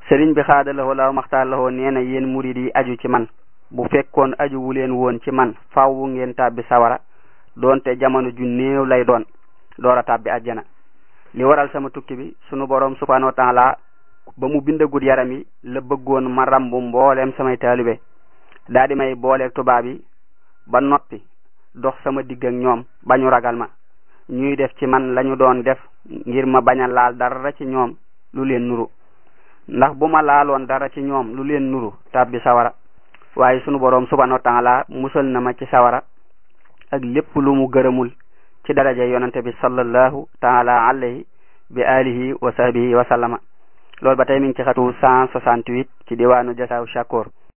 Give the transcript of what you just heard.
sëriñ bi xaadalawoo law maxtaar lawoo nee na yéen murid yi aju ci man bu fekkoon aju wu leen woon ci man fawwu ngeen tàbbi sawara doonte jamono ju néew lay doon door a tàbbi àjjana li waral sama tukki bi sunu borom subhanahu wa taala ba mu bindagut yaram yi la bëggoon ma rambu mbooleem samay taalibe daa di may booleeg tubaab yi ba noppi dox sama digg ak ñoom ba ñu ragal ma ñuy def ci man lañu doon def ngir ma bañ a laal dara ci ñoom lu leen nuru ndax bu ma laaloon dara ci ñoom lu leen nuru tàbbi sawara waaye sunu boroom subhanahu wa taala musal na ma ci sawara ak lépp lu mu gërëmul ci daraja yonante bi sallallahu taala alayhi bi alihi wa sahbihi wa sallama loolu ba tey mi ngi ci xatu 168 ci diwaanu jasaaw shakoor